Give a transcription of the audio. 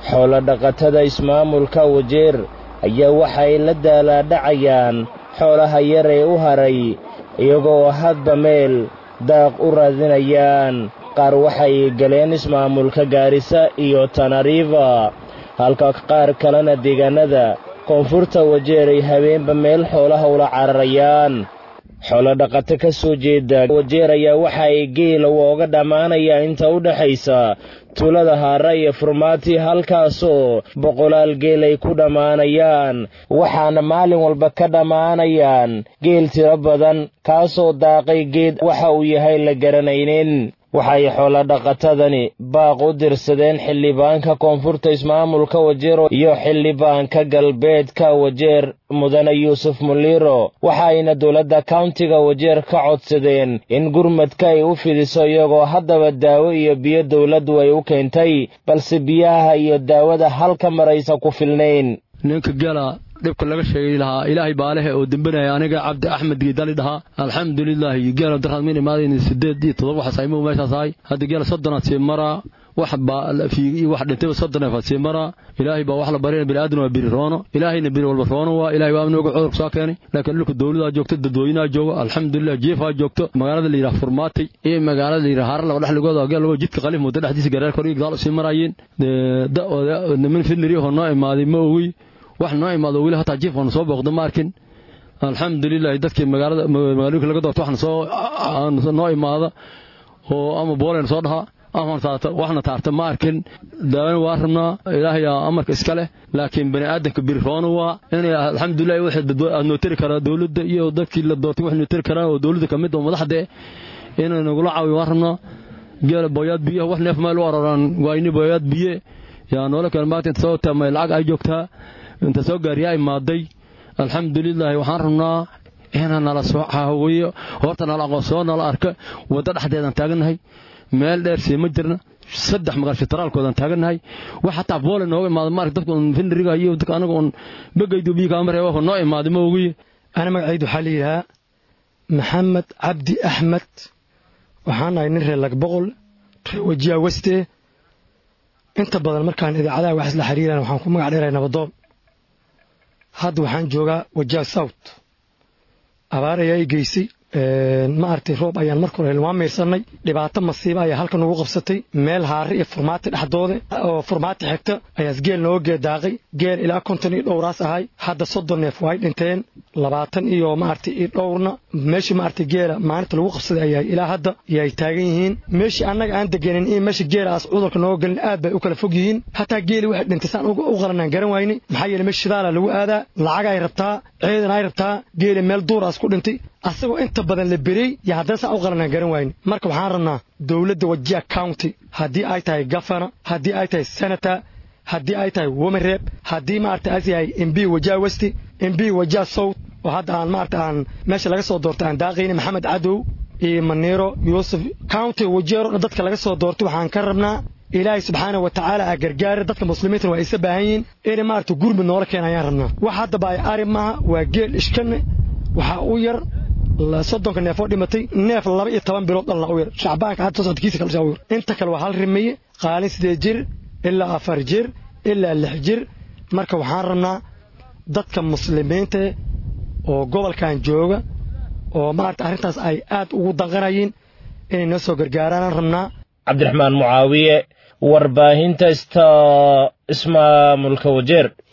xoolo-dhaqatada ismaamulka wajeer ayaa waxay la daalaadhacayaan xoolaha yar ee u haray iyagoo hadba meel daaq u raadinayaan qaar waxay galeen ismaamulka gaarisa iyo tanariifa halka qaar kalena deegaanada koonfurta wajeer ay habeenba meel xoolaha ula cararayaan xoolo-dhaqato ka soo jeeda wajeer ayaa waxa ay geela wooga dhammaanayaan inta u dhexaysa tuulada haara iyo furmaati halkaasoo boqolaal geel ay ku dhammaanayaan waxaana maalin walba ka dhammaanayaan geel tiro badan kaasoo daaqay geed waxa uu yahay la garanaynin waxay xoolo-dhaqatadani baaq u dirsadeen xildhibaanka koonfurta ismaamulka wajeer iyo xildhibaanka galbeedka wajeer mudane yuusuf muliro waxayna dowladda kauntiga wajeer ka codsadeen in gurmadka ay u fidiso iyagoo haddaba daawo iyo biyo dowladdu ay u keentay balse biyaha iyo daawada halka maraysa ku filnayn ninka gala dhibka laga sheegay lahaa ilaahay baalehe oo dembanaya aniga cabdi axmed giidali dhahaa alxamdulilaahi geela darkaad min imaadayn sideed iyo todoba waxaas aymu meeshaas ahay hadda geela soddonaad sii maraa wax baafiigi wax dhintayba soddoneefaad sii maraa ilaahay baa wax la barina biniaadan waa biri roono ilaahayna biri walba roono waa ilahay waa nooga cudurka soo keenay laakiin dhulka dowladaa joogto dadweynaha jooga alxamdulilah jiifaa joogto magaalada la yidhaha furmaatay iyo magaalada la yidhaha harar laba dhexligooda geel laba jidka qalif muddo dhexdiisa gareerka hor gadaal usii maraayeen niman fidniriyahoo noo imaaday ma ogi wax noo imaado weli hataa jiifkana soo booqda ma arkin alxamdulilahi dadkii magaalada magaalooyinka laga doorto waxna soo noo imaada oo ama boolen soo dhaha ama waxna taarta ma arkin daawena waa rabnaa ilaahayaa amarka iska leh laakiin bani aadamka biri roona waa inay alxamdulilahi waxaad noo tiri karaa dowladda iyo dadkii la doortay wax noo tiri karaan oo dowladda ka mid oo madaxda inay nagula caawiyo waan rabnaa geela booyaad biyaha wax neef meel u aroraan waayni booyaad biye yaa noola kale maanta inta soo taamay lacag ay joogtaa inta soo gaariyaa imaaday alxamdulilaahi waxaan rabnaa inaa nala soo caawiyo horta nala aqoonsoo nala arka waddo dhexdeedaan taagannahay meel dheer sii ma jirna saddex magaal fitaraalkoodaan taagannahay wax hataa boole nooga imaada maark dadka un findiriga iyo dadka anaga un begaydu biyo kaama reeba noo imaaday ma ogiye ana magacaydu waxaa la yidhahaa maxamed cabdi axmed waxaan ahay nin reer lagboqol reer wajiya weste inta badan markaan idaacadaha wax isla xiriiraan waxaan ku magac dheerahay nabadoon hadda waxaan joogaa wajiha south abaar ayaa i geysay ma aragtay roob ayaan marka hore waan miirsanay dhibaato masiiba ayaa halkan ugu qabsatay meel haare iyo furmaati dhexdooda oo furmaati xigta ayaas geel nooga geedaaqay geel ilaa konton iyo dhowraas ahay hadda soddon neef way dhinteen labaatan iyo maaragtay iyo dhowrna meeshii maaragtay geela maalinta lagu qabsaday ayaa ilaa hadda yay taagan yihiin meeshii annaga aan deganin iyo meesha geelaas cudurka nooga gelin aad bay u kala fog yihiin hataa geeli waxay dhintay saan u qalanaan garan waynay maxaa yeele meesha shidaala lagu aadaa lacag ay rabtaa ciidan ay rabtaa geeli meel duuraas ku dhintay asagoo inta badan la berey yo haddana saan u qalanaan garan wayne marka waxaan rabnaa dowladda wajiha county haddii ay tahay gafana haddii ay tahay senator haddii ay tahay womareeb haddii maarata as yahay mb wajiha westi mb wajiha south oo hadda aan maarata aan meesha laga soo doortay aan daaqayna maxamed cadow iyo maniiro yuusuf county wajeero dhan dadka laga soo doortay waxaan ka rabnaa ilaahay subxaana wa tacaala a gargaara dadka muslimiintana waa isa baahan yihiin inay maarata gurmud noola keena ayaan rabnaa wax haddaba ay ari maaha waa geel ishkane waxaa u yar soddonka neefoo dhimatay neef laba iyo toban bilood dhalna u yar shacbaanka hadda soo socodkiisa kale u yar inta kale waa hal rimeeye qaalin sideed jir ilaa afar jir ilaa lix jir marka waxaan rabnaa dadka muslimiinta oo gobolkan jooga oo maarata arrintaas ay aad ugu danqanayiin inay noo soo gargaaraan rabnaa cabdiraxmaan mucaawiye warbaahinta sta ismaamulka wajeer